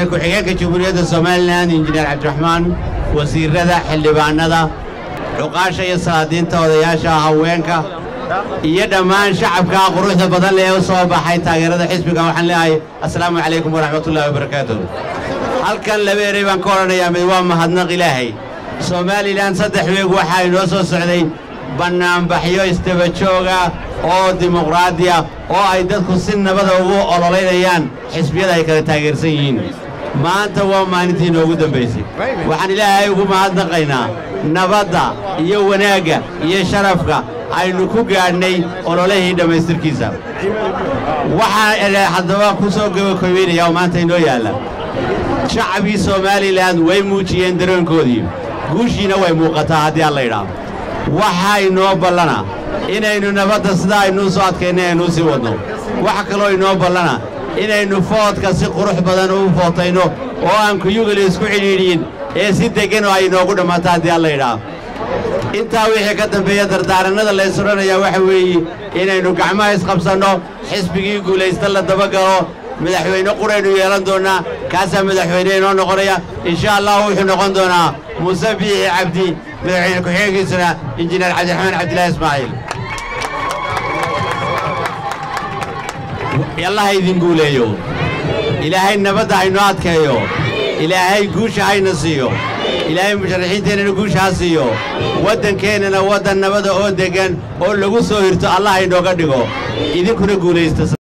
madaxweyne ku-xigeenka jamhuuriyadda somalilan injineer cabdiraxmaan wasiirrada xildhibaannada cuqaasha iyo salaadiinta odayaasha haweenka iyo dhammaan shacabka quruxda badan lee u soo baxay taageerada xisbiga waxaan leeyahay assalaamu calaykum waraxmatullaahi wabarakaatuh halkan laba erey baan ka odhanayaa mid waa mahadnaq ilaahay somalilan saddex weeg waxaa inoo soo socday bannaanbaxyo isdaba jooga oo dimuqraadiya oo ay dadku si nabada ugu ololaynayaan xisbiyada ay kala taageersan yihiin maanta waa maalintii inoogu dambaysay waxaan ilaahay ugu mahadnaqaynaa nabadda iyo wanaagga iyo sharafka aynu ku gaadhnay ololihii dhammaystirkiisa waxaa haddaba ku soo gabakoobaynaya oo maanta inoo yaalla shacabkii somalilan way muujiyeen dareenkoodii guushiina way muuqataa haddii aan la idhaahdo waxaa inoo ballana inaynu nabadda sidaa aynuu soo adkaynay aynuu sii wadno waxa kaloo inoo ballana inaynu foodka si qurux badan u footayno oo aan kuyugala isku cidhiidhiyin ee si deggan oo ay inoogu dhammaato haddii aan la idhaahdo intaa wixii ka dambeeya dardaarannada lays odhanayaa waxa weeye inaynu gacmaha isqabsanno xisbigii guulaysta la dabagalo madaxweyne quraynu yeelan doonnaa kaasaa madaxweyne inoo noqonaya insha allah wuxuu noqon doonaa muuse biixi cabdi madaxweyne ku-xigeenkiisuna injineer cabdiraxmaan cabdilaahi ismaaciil allaha idin guuleeyo ilaahay nabadda haynoo adkeeyo ilaahay guusha hayna siiyo ilaahay musharaxiinteennana guusha ha siiyo waddankeennana waddan nabada oo deggan oo lagu soo hirto allah haynooga dhigo idinkuna guulaysta